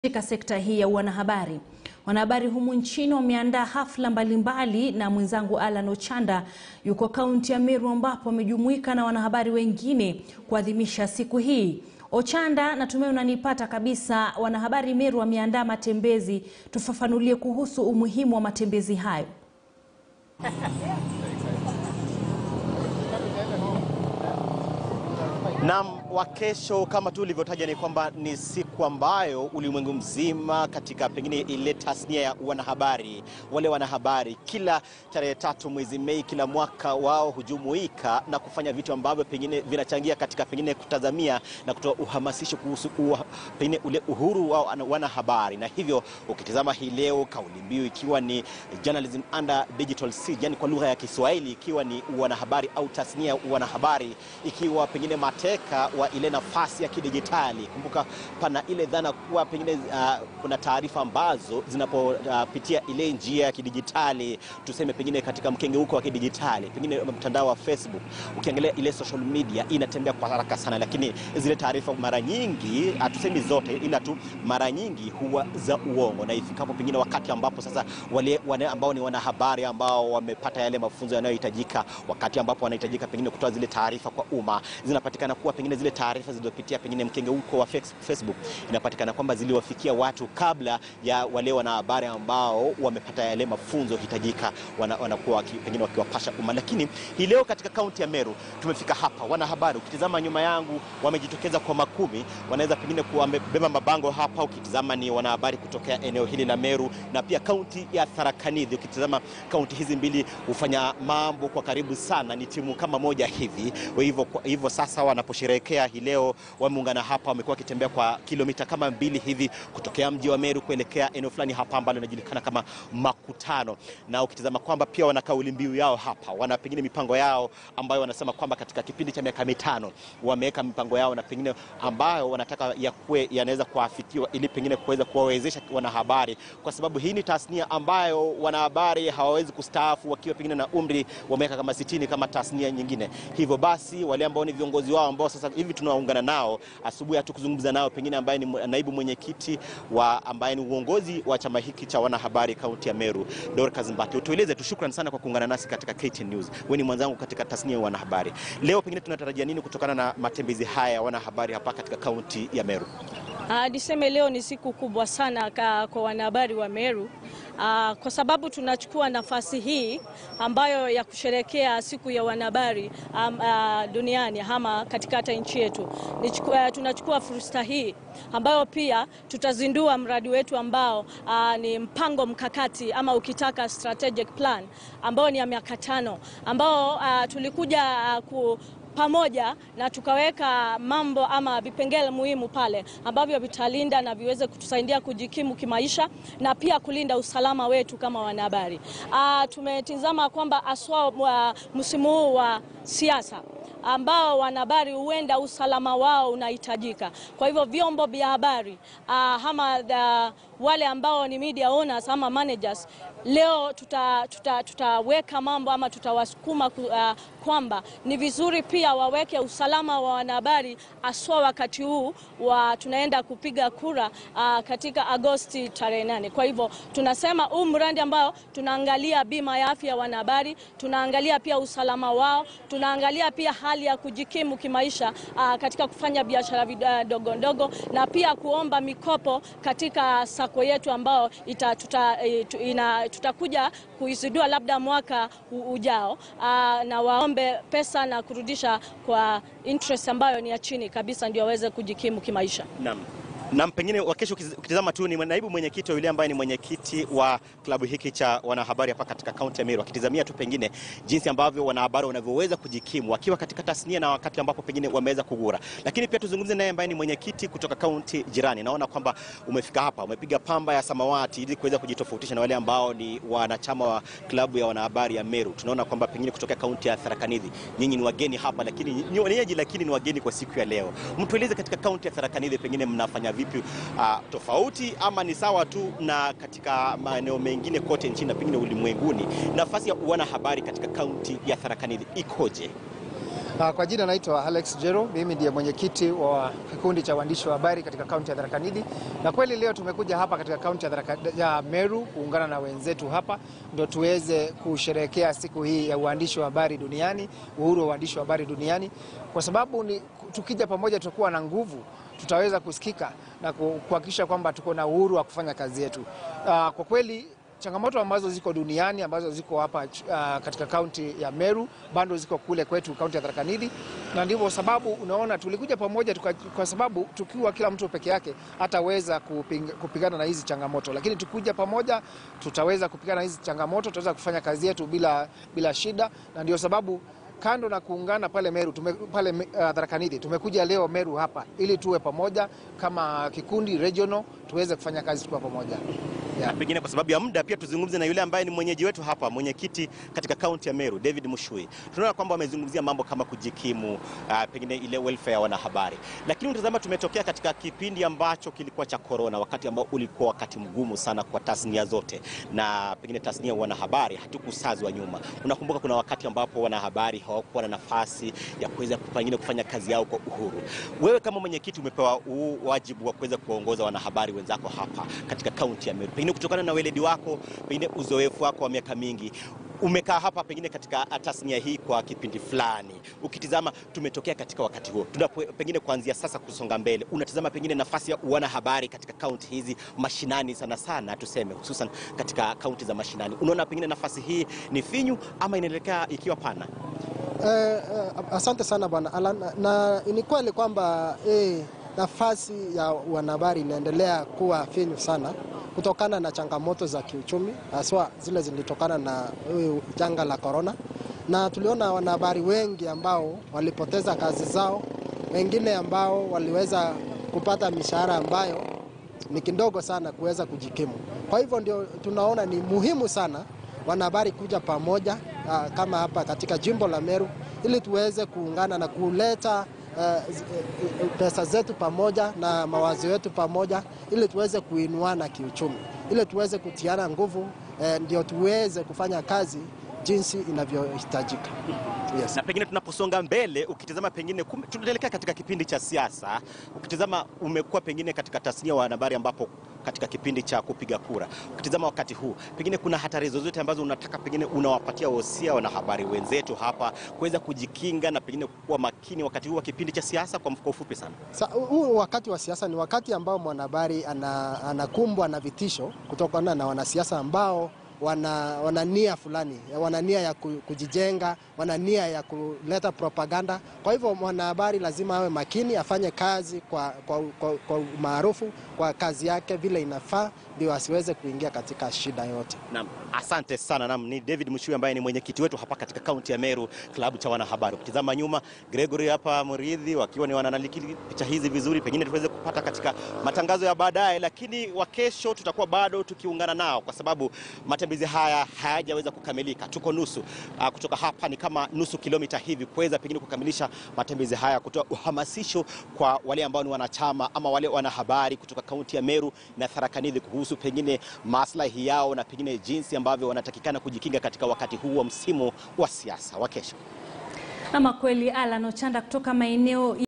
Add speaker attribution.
Speaker 1: Katika sekta hii ya wanahabari, wanahabari humu nchini wameandaa hafla mbalimbali, na mwenzangu Alan Ochanda yuko kaunti ya Meru ambapo amejumuika na wanahabari wengine kuadhimisha siku hii. Ochanda, natumai unanipata kabisa. Wanahabari Meru wameandaa matembezi, tufafanulie kuhusu umuhimu wa matembezi hayo.
Speaker 2: Naam, wa kesho kama tu ulivyotaja ni kwamba ni siku ambayo ulimwengu mzima katika pengine ile tasnia ya wanahabari, wale wanahabari kila tarehe tatu mwezi Mei kila mwaka wao hujumuika na kufanya vitu ambavyo pengine vinachangia katika pengine kutazamia na kutoa uhamasisho kuhusu uha, pengine ule uhuru wa wanahabari. Na hivyo ukitizama hii leo kauli mbiu ikiwa ni journalism under digital siege, yani kwa lugha ya Kiswahili ikiwa ni wanahabari au tasnia ya wanahabari ikiwa pengine mateka wa ile nafasi ya kidijitali. Kumbuka pana ile dhana kuwa pengine uh, kuna taarifa ambazo zinapopitia uh, ile njia ya kidijitali, tuseme pengine katika mkengeuko wa kidijitali, pengine mtandao wa Facebook, ukiangalia ile social media inatembea kwa haraka sana, lakini zile taarifa mara nyingi, hatusemi zote, ila tu mara nyingi huwa za uongo, na ifikapo pengine wakati ambapo sasa wale, wale ambao ni wanahabari ambao wamepata yale mafunzo yanayohitajika, wakati ambapo wanahitajika pengine kutoa zile taarifa kwa umma, zinapatikana kuwa pengine zile taarifa zilizopitia pengine mkengeuko wa Facebook inapatikana kwamba ziliwafikia watu kabla ya wale wanahabari ambao wamepata yale mafunzo hitajika, wanakuwa wana pengine wakiwapasha umma. Lakini hii leo katika kaunti ya Meru tumefika hapa, wanahabari, ukitizama nyuma yangu wamejitokeza kwa makumi, wanaweza pengine wamebeba mabango hapa. Ukitizama ni wanahabari kutokea eneo hili la Meru na pia kaunti ya Tharaka Nithi. Ukitizama kaunti hizi mbili hufanya mambo kwa karibu sana, ni timu kama moja hivi. Hivyo hivyo sasa wanaposherehekea hii leo wameungana hapa, wamekuwa wakitembea kwa kilomita kama mbili hivi kutokea mji wa Meru kuelekea eneo fulani hapa ambalo linajulikana kama Makutano, na ukitizama kwamba pia wana kauli mbiu yao hapa, wana pengine mipango yao ambayo wanasema kwamba katika kipindi cha miaka mitano wameweka mipango yao na pengine ambayo wanataka yakuwe yanaweza kuafikiwa ili pengine kuweza kuwawezesha wanahabari, kwa sababu hii ni tasnia ambayo wanahabari hawawezi kustaafu wakiwa pengine na umri wa miaka kama sitini kama tasnia nyingine. Hivyo basi wale ambao ni viongozi wao ambao sasa hivi tunaungana nao asubuhi, hatukuzungumza nao pengine ambaye ni naibu mwenyekiti wa ambaye ni uongozi wa chama hiki cha wanahabari kaunti ya Meru, Dorcas Mbati. Utueleze tu, shukrani sana kwa kuungana nasi katika KTN News. Wewe ni mwenzangu katika tasnia ya wanahabari. Leo pengine tunatarajia nini kutokana na matembezi haya ya wanahabari hapa katika kaunti ya Meru?
Speaker 3: Uh, niseme leo ni siku kubwa sana ka, kwa wanahabari wa Meru uh, kwa sababu tunachukua nafasi hii ambayo ya kusherekea siku ya wanahabari um, uh, duniani ama katika hata nchi yetu. Uh, tunachukua fursa hii ambayo pia tutazindua mradi wetu ambao uh, ni mpango mkakati ama ukitaka strategic plan ambao ni ya miaka tano ambao uh, tulikuja uh, ku pamoja na tukaweka mambo ama vipengele muhimu pale ambavyo vitalinda na viweze kutusaidia kujikimu kimaisha na pia kulinda usalama wetu kama wanahabari. Uh, tumetizama kwamba aswa uh, msimu huu wa siasa ambao wanahabari huenda usalama wao unahitajika. Kwa hivyo vyombo vya habari uh, ama the, wale ambao ni media owners ama managers leo tutaweka tuta, tuta mambo ama tutawasukuma uh, kwamba ni vizuri pia waweke usalama wa wanahabari aswa wakati huu wa tunaenda kupiga kura uh, katika Agosti tarehe nane. Kwa hivyo tunasema huu mradi ambao tunaangalia bima ya afya ya wanahabari, tunaangalia pia usalama wao, tunaangalia pia hali ya kujikimu kimaisha uh, katika kufanya biashara ndogo ndogo na pia kuomba mikopo katika sako yetu ambao ita, tuta, ina, tutakuja kuizindua labda mwaka ujao uh, na waombe pesa na kurudisha kwa interest ambayo ni ya chini kabisa ndio waweze kujikimu kimaisha.
Speaker 2: Naam. Na pengine wakesho ukitizama tu ni naibu mwenyekiti wa yule ambaye ni mwenyekiti wa klabu hiki cha wanahabari hapa katika kaunti ya Meru, akitizamia tu pengine jinsi ambavyo wanahabari wanavyoweza kujikimu wakiwa katika tasnia na wakati ambapo pengine wameweza kugura. Lakini pia tuzungumze naye ambaye ni mwenyekiti kutoka kaunti jirani. Naona kwamba umefika hapa, umepiga pamba ya samawati ili kuweza kujitofautisha na wale ambao ni wanachama wa klabu ya wanahabari ya Meru. Tunaona kwamba pengine kutoka kaunti ya Tharaka Nithi, nyinyi ni wageni hapa, lakini ni wenyeji, lakini ni wageni kwa siku ya leo. Mtueleze katika kaunti ya Tharaka Nithi pengine mnafanya vipi uh, tofauti ama ni sawa tu na katika maeneo mengine kote nchini na pengine ulimwenguni? Nafasi ya wanahabari katika kaunti ya Tharaka Nithi ikoje?
Speaker 4: Kwa jina naitwa Alex Jero, mimi ndiye mwenyekiti wa kikundi cha waandishi wa habari katika kaunti ya Tharaka Nithi, na kweli leo tumekuja hapa katika kaunti ya, ya Meru kuungana na wenzetu hapa ndio tuweze kusherehekea siku hii ya uandishi wa habari duniani, uhuru wa uandishi wa habari duniani, kwa sababu ni tukija pamoja tutakuwa na nguvu, tutaweza kusikika na kuhakikisha kwamba tuko na uhuru wa kufanya kazi yetu. Kwa kweli changamoto ambazo ziko duniani ambazo ziko hapa uh, katika kaunti ya Meru bado ziko kule kwetu kaunti ya Tharaka Nithi, na ndivyo sababu unaona tulikuja pamoja tuka, kwa sababu tukiwa kila mtu peke yake hataweza kuping, kupigana na hizi changamoto, lakini tukuja pamoja tutaweza kupigana na hizi changamoto, tutaweza kufanya kazi yetu bila, bila shida, na ndio sababu kando na kuungana pale Meru tume, pale uh, Tharaka Nithi tumekuja leo Meru hapa ili tuwe pamoja kama kikundi regional tuweze kufanya kazi tukiwa pamoja.
Speaker 2: Yeah. Pengine kwa sababu ya muda pia tuzungumze na yule ambaye ni mwenyeji wetu hapa, mwenyekiti katika kaunti ya Meru David Mushui. Tunaona kwamba wamezungumzia mambo kama kujikimu, uh, pengine ile welfare ya wanahabari, lakini utazama, tumetokea katika kipindi ambacho kilikuwa cha corona, wakati ambao ulikuwa wakati mgumu sana kwa tasnia zote, na pengine tasnia ya wanahabari hatukusazwa nyuma. Unakumbuka kuna wakati ambapo wanahabari hawakuwa na nafasi ya kuweza pengine kufanya kazi yao kwa uhuru. Wewe kama mwenyekiti umepewa huu wajibu wa kuweza kuwaongoza wanahabari wenzako hapa katika kaunti ya Meru pengine kutokana na weledi wako, pengine uzoefu wako wa miaka mingi, umekaa hapa pengine katika tasnia hii kwa kipindi fulani, ukitizama tumetokea katika wakati huo, tunapo pengine kuanzia sasa kusonga mbele, unatizama pengine nafasi ya wanahabari katika kaunti hizi mashinani, sana sana tuseme, hususan katika kaunti za mashinani, unaona pengine nafasi hii ni finyu ama inaelekea ikiwa pana?
Speaker 5: Eh, eh, asante sana bwana Alan, na ni kweli kwamba eh, nafasi ya wanahabari inaendelea kuwa finyu sana kutokana na changamoto za kiuchumi haswa zile zilitokana na huyu janga la korona, na tuliona wanahabari wengi ambao walipoteza kazi zao, wengine ambao waliweza kupata mishahara ambayo ni kidogo sana kuweza kujikimu. Kwa hivyo ndio tunaona ni muhimu sana wanahabari kuja pamoja aa, kama hapa katika jimbo la Meru ili tuweze kuungana na kuleta Uh, pesa zetu pamoja na mawazo yetu pamoja ili tuweze kuinuana kiuchumi, ili tuweze kutiana nguvu uh, ndio tuweze kufanya kazi jinsi inavyohitajika.
Speaker 2: Yes. Na pengine tunaposonga mbele, ukitazama pengine tunaelekea katika kipindi cha siasa, ukitazama umekuwa pengine katika tasnia wa habari ambapo katika kipindi cha kupiga kura, ukitazama wakati huu, pengine kuna hatari zozote ambazo unataka pengine unawapatia wosia wanahabari wenzetu hapa kuweza kujikinga na pengine kuwa makini wakati huu wa kipindi cha siasa? Kwa ufupi sana,
Speaker 5: huu wakati wa siasa ni wakati ambao mwanahabari anakumbwa na vitisho kutokana na wanasiasa ambao wana, wana nia fulani, wana nia ya kujijenga, wana nia ya kuleta propaganda. Kwa hivyo mwanahabari lazima awe makini, afanye kazi kwa, kwa, kwa, kwa maarufu kwa kazi yake vile inafaa, ndio asiweze kuingia katika shida yote.
Speaker 2: Naam, asante sana. Naam, ni David Mushui ambaye ni mwenyekiti wetu hapa katika kaunti ya Meru, klabu cha wanahabari. Ukitizama nyuma, Gregory hapa Muridhi wakiwa ni wananakili picha hizi vizuri, pengine tuweze kupata katika matangazo ya baadaye, lakini wa kesho tutakuwa bado tukiungana nao kwa sababu matembezi haya hayajaweza kukamilika. Tuko nusu uh, kutoka hapa ni kama nusu kilomita hivi kuweza pengine kukamilisha matembezi haya, kutoa uhamasisho kwa wale ambao ni wanachama ama wale wanahabari kutoka kaunti ya Meru na Tharaka Nithi kuhusu pengine maslahi yao na pengine jinsi ambavyo wanatakikana kujikinga katika wakati huu wa msimu wa siasa wa kesho.
Speaker 1: Ama kweli Alan Ochanda kutoka maeneo